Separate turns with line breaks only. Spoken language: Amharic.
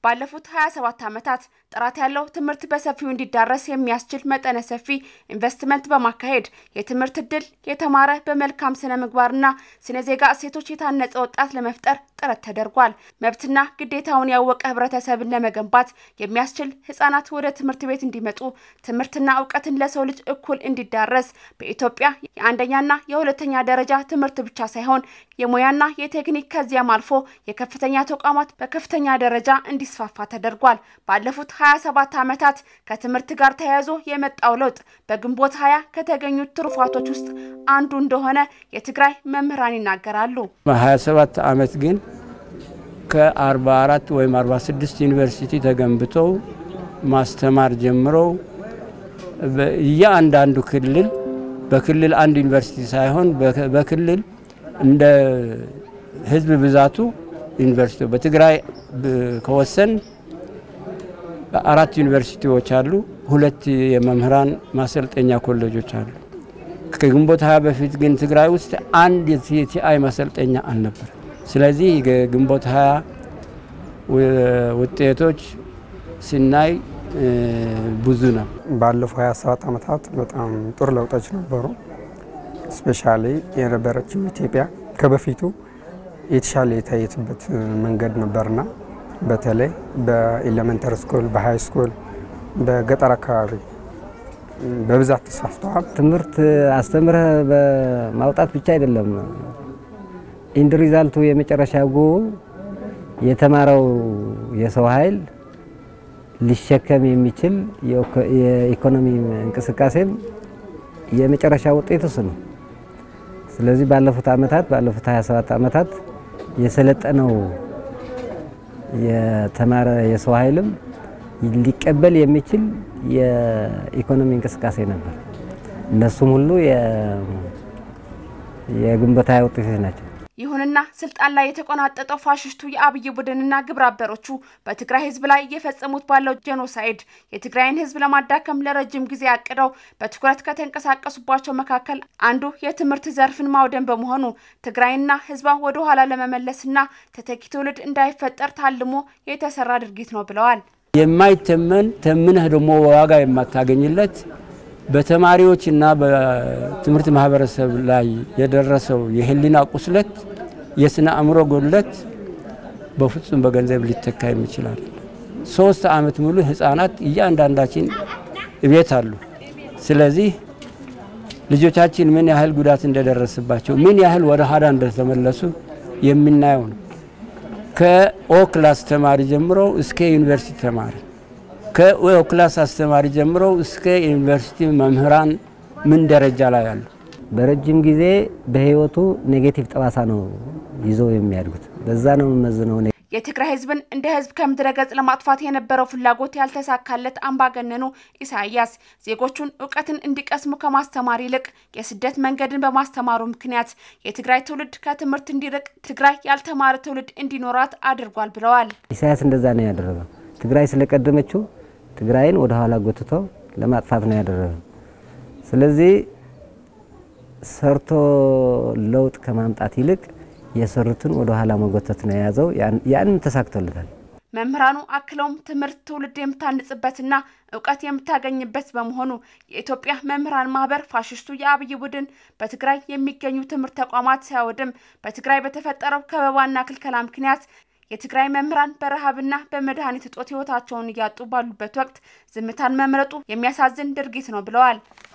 ባለፉት 27 ዓመታት ጥራት ያለው ትምህርት በሰፊው እንዲዳረስ የሚያስችል መጠነ ሰፊ ኢንቨስትመንት በማካሄድ የትምህርት እድል የተማረ በመልካም ስነ ምግባርና ስነ ዜጋ እሴቶች የታነጸ ወጣት ለመፍጠር ጥረት ተደርጓል። መብትና ግዴታውን ያወቀ ህብረተሰብን ለመገንባት የሚያስችል ህጻናት ወደ ትምህርት ቤት እንዲመጡ ትምህርትና እውቀትን ለሰው ልጅ እኩል እንዲዳረስ በኢትዮጵያ የአንደኛና የሁለተኛ ደረጃ ትምህርት ብቻ ሳይሆን የሙያና የቴክኒክ ከዚያም አልፎ የከፍተኛ ተቋማት በከፍተኛ ደረጃ እንዲስፋፋ ተደርጓል። ባለፉት 27 ዓመታት ከትምህርት ጋር ተያይዞ የመጣው ለውጥ በግንቦት ሀያ ከተገኙት ትሩፋቶች ውስጥ አንዱ እንደሆነ የትግራይ መምህራን ይናገራሉ።
በ27 ዓመት ግን ከ44 ወይም 46 ዩኒቨርሲቲ ተገንብተው ማስተማር ጀምረው እያንዳንዱ ክልል በክልል አንድ ዩኒቨርሲቲ ሳይሆን በክልል እንደ ህዝብ ብዛቱ ዩኒቨርሲቲ በትግራይ ከወሰን አራት ዩኒቨርሲቲዎች አሉ። ሁለት የመምህራን ማሰልጠኛ ኮሌጆች አሉ። ከግንቦት ሀያ በፊት ግን ትግራይ ውስጥ አንድ የቲአይ ማሰልጠኛ አልነበር። ስለዚህ የግንቦት ሀያ ውጤቶች ሲናይ ብዙ ነው።
ባለፉ 27 ዓመታት በጣም ጥሩ ለውጦች ነበሩ። ስፔሻሊ የነበረችው ኢትዮጵያ ከበፊቱ የተሻለ የታየትበት መንገድ ነበርና በተለይ በኤሌመንተሪ ስኩል፣ በሃይ ስኩል፣ በገጠር አካባቢ በብዛት ተስፋፍተዋል።
ትምህርት አስተምረህ በማውጣት ብቻ አይደለም። ኢንድ ሪዛልቱ የመጨረሻ ጎ የተማረው የሰው ኃይል ሊሸከም የሚችል የኢኮኖሚ እንቅስቃሴም የመጨረሻ ውጤት እሱ ነው። ስለዚህ ባለፉት ዓመታት ባለፉት 27 ዓመታት የሰለጠነው የተማረ የሰው ኃይልም ሊቀበል የሚችል የኢኮኖሚ እንቅስቃሴ ነበር። እነሱም ሁሉ የግንቦት ሃያ ውጤቶች ናቸው።
ይሁንና ስልጣን ላይ የተቆናጠጠው ፋሽስቱ የአብይ ቡድንና ግብረ አበሮቹ በትግራይ ሕዝብ ላይ እየፈጸሙት ባለው ጄኖሳይድ የትግራይን ሕዝብ ለማዳከም ለረጅም ጊዜ አቅደው በትኩረት ከተንቀሳቀሱባቸው መካከል አንዱ የትምህርት ዘርፍን ማውደም በመሆኑ ትግራይና ሕዝቧ ወደ ኋላ ለመመለስና ተተኪ ትውልድ እንዳይፈጠር ታልሞ የተሰራ ድርጊት ነው ብለዋል።
የማይተመን ተምነህ ደግሞ ዋጋ የማታገኝለት በተማሪዎችና በትምህርት ማህበረሰብ ላይ የደረሰው የህሊና ቁስለት፣ የስነ አእምሮ ጎድለት በፍጹም በገንዘብ ሊተካ የሚችላል። ሶስት ዓመት ሙሉ ህፃናት እያንዳንዳችን እቤት አሉ። ስለዚህ ልጆቻችን ምን ያህል ጉዳት እንደደረሰባቸው ምን ያህል ወደ ኋላ እንደተመለሱ የምናየው ነው። ከኦ ክላስ ተማሪ ጀምሮ እስከ ዩኒቨርሲቲ ተማሪ ከኦ ክላስ አስተማሪ ጀምሮ እስከ ዩኒቨርሲቲ መምህራን ምን ደረጃ ላይ አሉ?
በረጅም ጊዜ በህይወቱ ኔጌቲቭ ጠባሳ ነው ይዘው የሚያድጉት። በዛ ነው የምመዝነው።
የትግራይ ህዝብን እንደ ህዝብ ከምድረ ገጽ ለማጥፋት የነበረው ፍላጎት ያልተሳካለት አምባገነኑ ኢሳያስ ዜጎቹን እውቀትን እንዲቀስሙ ከማስተማር ይልቅ የስደት መንገድን በማስተማሩ ምክንያት የትግራይ ትውልድ ከትምህርት እንዲርቅ፣ ትግራይ ያልተማረ ትውልድ እንዲኖራት አድርጓል ብለዋል።
ኢሳያስ እንደዛ ነው ያደረገው። ትግራይ ስለቀደመችው ትግራይን ወደ ኋላ ጎትቶ ለማጥፋት ነው ያደረገው። ስለዚህ ሰርቶ ለውጥ ከማምጣት ይልቅ የሰሩትን ወደ ኋላ መጎተት ነው የያዘው። ያንን ተሳክቶለታል።
መምህራኑ አክለውም ትምህርት ትውልድ የምታንጽበትና እውቀት የምታገኝበት በመሆኑ የኢትዮጵያ መምህራን ማህበር ፋሽስቱ የአብይ ቡድን በትግራይ የሚገኙ ትምህርት ተቋማት ሲያወድም በትግራይ በተፈጠረው ከበባና ክልከላ ምክንያት የትግራይ መምህራን በረሃብና በመድኃኒት እጦት ህይወታቸውን እያጡ ባሉበት ወቅት ዝምታን መምረጡ የሚያሳዝን ድርጊት ነው ብለዋል።